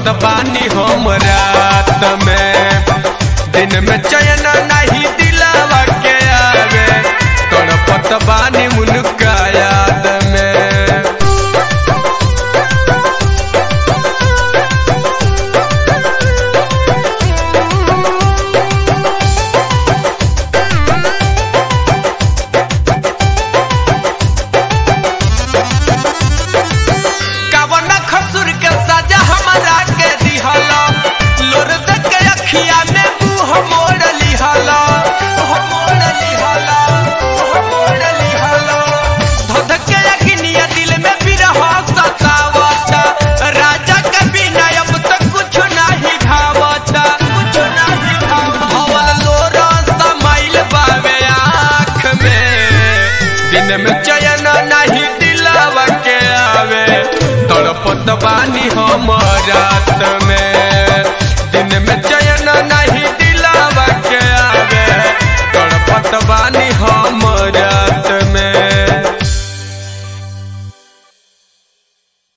बानी हम रात में दिन में चयन नहीं दिलावा के आवे तड़पत बानी उनका याद में कवन खसुर के सजा हमरा के दिहला लोर देख के अखिया में मुंह मोड़ लिहला मोड़ लिहला मोड़ लिहला धध के अखिनिया दिल में बिरह सतावता राजा के बिना अब तक कुछ नहीं भावता कुछ नहीं भावता हवल लोर समाइल बावे आँख में दिन में चयन नहीं दिलावा के आवे तड़पत बानी हम रात में दिन में चयन नहीं दिलावा के आवे तड़पत बानी